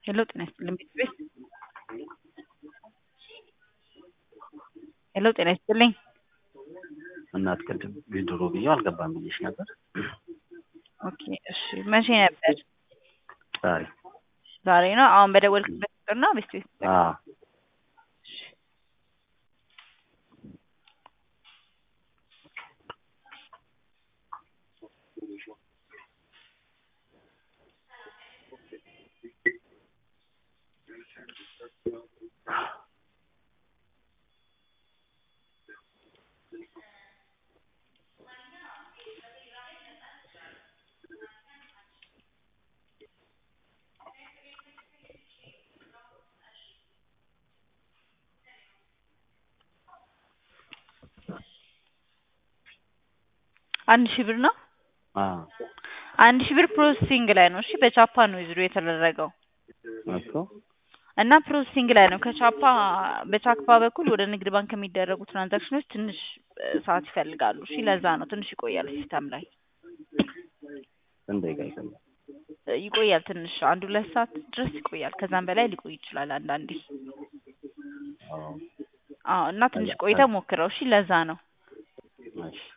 ሄሎ ጤና ይስጥልኝ ቤት ቤት ሄሎ ጤና ይስጥልኝ እናት ቅድም ቢድሮ ብዬው አልገባም ብዬሽ ነበር። ኦኬ እሺ መቼ ነበር ዛሬ ዛሬ ነው አሁን በደወልክበት ቁጥር ነው ቤት ቤት አዎ አንድ ሺህ ብር ነው አዎ አንድ ሺህ ብር ፕሮሰሲንግ ላይ ነው እሺ በቻፓ ነው ዊዝድሮ የተደረገው እኮ እና ፕሮሰሲንግ ላይ ነው ከቻፓ በቻፓ በኩል ወደ ንግድ ባንክ የሚደረጉ ትራንዛክሽኖች ትንሽ እ ሰዓት ይፈልጋሉ እሺ ለዛ ነው ትንሽ ይቆያል ሲስተም ላይ ስንት ደቂቃ ይፈጃል? እ ይቆያል ትንሽ አንድ ሁለት ሰዓት ድረስ ይቆያል ከዛም በላይ ሊቆይ ይችላል አንዳንዴ አዎ አዎ እና ትንሽ ቆይተህ ሞክረው እሺ ለዛ ነው እሺ